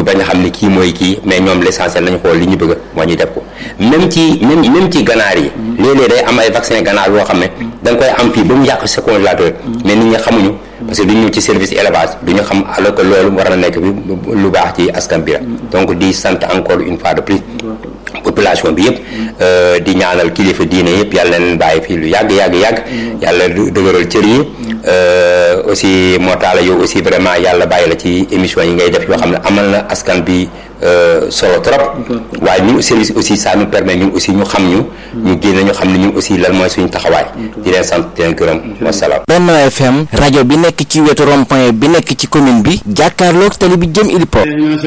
bañ a xam ne kii mooy kii mais ñoom l'essentiel nañu xool li ñu bëgg moo ñuy def ko même ci même même ci ganaar yi léeg-léeg day am ay vaccin ganaar yoo xam ne da nga koy am fii ba mu yàq sa congélateur mais nit ñi xamuñu parce que du ñu ci service élevage du ñu xam alors que loolu war na nekk bi lu baax ci askan bi la donc di sant encore une fois de plus population bi yëpp di ñaanal kilifa diine yëpp yàlla leen bàyyi fii lu yàgg yàgg yàgg yàlla dëgëral cër yi aussi moo taala yow aussi vraiment yàlla bàyyi la ci émission yi ngay def yoo xam ne amal na askan bi solo trop waaye ñun service aussi ça nous permet ñun aussi ñu xam ñu ñu génne ñu xam ne ñun aussi lan mooy suñu taxawaay di leen sant di leen gërëm wasalaam Benno FM rajo bi nekk ci wetu rond-point bi nekk ci commune bi jàkkaarloog tali bi jëm Ilipo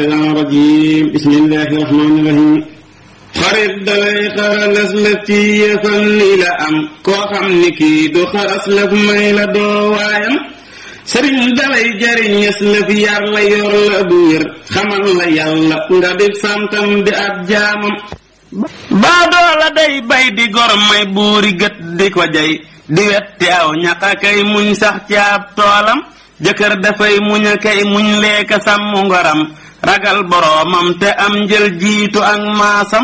bismillahi rahmani rahim xarit dalay xaralas lëf ci yëfal ni la am koo xam ni kii du xaras lëf may la doo waayam sëriñ dalay jariñes lëf yar la yor la bu wér xamal la yàlla nga di santam di ab jaamam baadoo la day bay di gor may buuri gët di ko jay di wetti aw ñaqa kay muñ sax ci ab toolam jëkkër dafay muñ a kay muñ leeka sàmm ngoram ragal boroomam te am njël jiitu ak maasam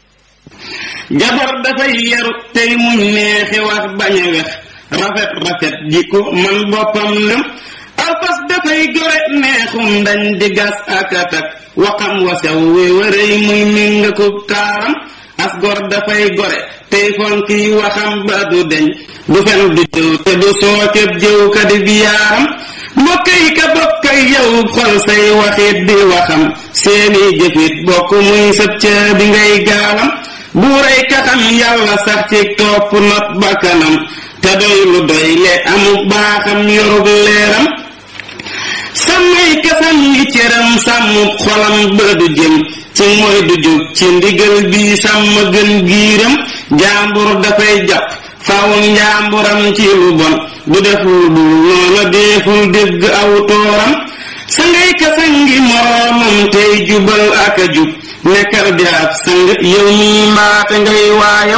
jabar dafay yaru tey muñ neexi wax bañ a wex rafet rafet jikko man boppam lëm alfas dafay gore neexum dañ di gas akatak waxam wasew wi wërëy muy minga ko taaram as gor dafay gore tey fonki waxam ba du deñ du fen du jëw te du sookeb jëw ka di biyaaram mbokkay ka bokkay yow xol say waxit di waxam seeni jëfit bokk muy sëb ca bi ngay gaalam buuray kaxam yàlla sax ci topp not bakkanam te doy lu doy le amuk baaxam yorug leeram sàmmay kasam ngi cëram sàmmub xolam ba du jëm ci mooy du jóg ci ndigal bi sàmm gën giiram jaambur dafay jàpp faaw njaamburam ci lu bon du def lu dul noona deeful dégg aw tooram sa ngay kasan ngi moroomam tey jubal ak a jub nekkal di ab sang yow mii mbaate ngay waayam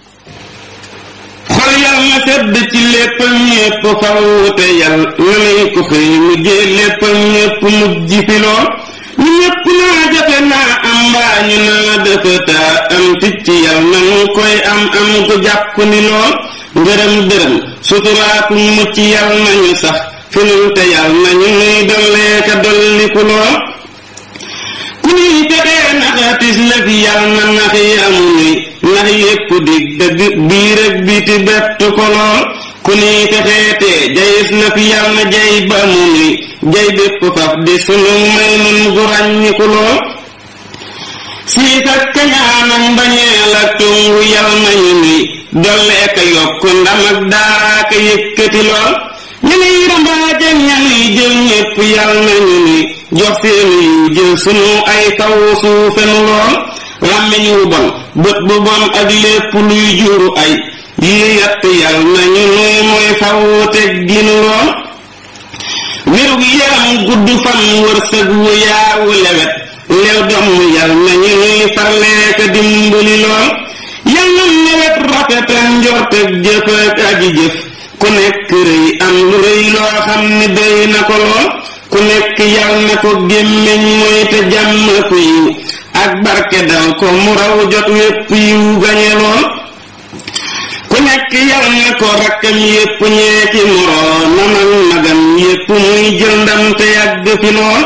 xol yal na sedd ci léppam ñépp faw te yal na nay ko xëy mujjee léppam ñépp mujj fi lool ñu ñépp naa jafe naa am mbaa ñu naa dafa taa am picc yal na nu koy am am ku jàpp ni lool ngërëm dërëm suturaaku mucc yal nañu sax fi nun te yal nañu nuy dolleeka dolliku lool ku ñuy fexee naxatis la fi yal na nax yi amu nuy nax yépp dig dëgg biir ak biti bettu ko lool ku ñuy fexee tee jayis la fi yal na jay ba mu nuy jay bépp faf di sunu may nun gu ràññiku lool siit ak kañaan ak mbañeel ak tungu yal nañu nuy dolleeka yokk ndam ak daaraaka yëkkati lool ñu nuy rambaaj ak ñanuy jël ñépp yal nañu nuy jox seenu yiw jël sunu ay taw suufenu lool làmmiñ wu bon bët bu bon ak lépp luy juru ay yii yatt yal nañu nuy mooy faw teg dinu lool wérug yaram gudd fan wërsëg wu yaawu lewet lew domm yal nañu nuy farleeka dimbali lool yal na nawet rafet ak njort ak jëf ak aji jëf ku nekk rëy am lu rëy loo xam ni doy na ko lool ku nekk yal na ko gémmiñ mooy te jàmm ku yiw ak barke dal ko mu raw jot wépp yiw gañe lool ku nekk yal na ko rakkam yépp ñeeki moroomam ak magam yépp muy jël ndam te yàgg fi lool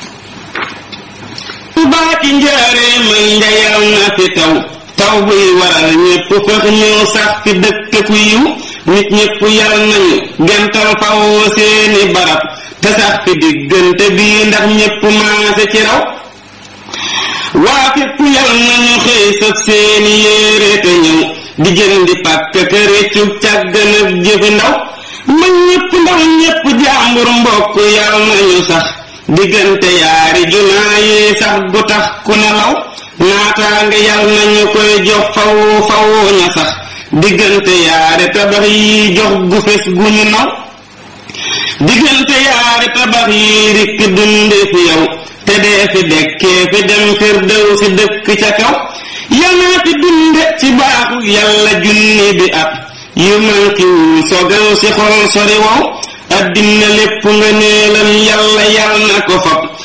baaki njaareem ak njayal na fi taw taw buy waral ñépp fëx ñëw sax fi dëkk ku yiw nit ñépp yal nañu gental faw seeni barab te sax fi diggante bii ndax ñépp maase ci raw waa fépp yal nañu xëy sëf seeni yéere te ñëw di jëndi pàkk ka réccu càggan ak jëfi ndaw ma ñépp ndaw ñépp jaambur mbokk yal nañu sax diggante yaari junaa yi sax gu tax ku nelaw naataange yal nañu koy jox faw faw ña sax diggante yaari tabax yi jox gu fes gu ñu naw diggante yaari tabax yi rikk dunde fi yow te dee fi dekkee fi dem firdew si dëkk ca kaw yal naa fi dunde ci baaxu yàlla junni bi at yu mankiwul sogaw si xol sori wow addina lépp nga neelam yàlla yal na ko fab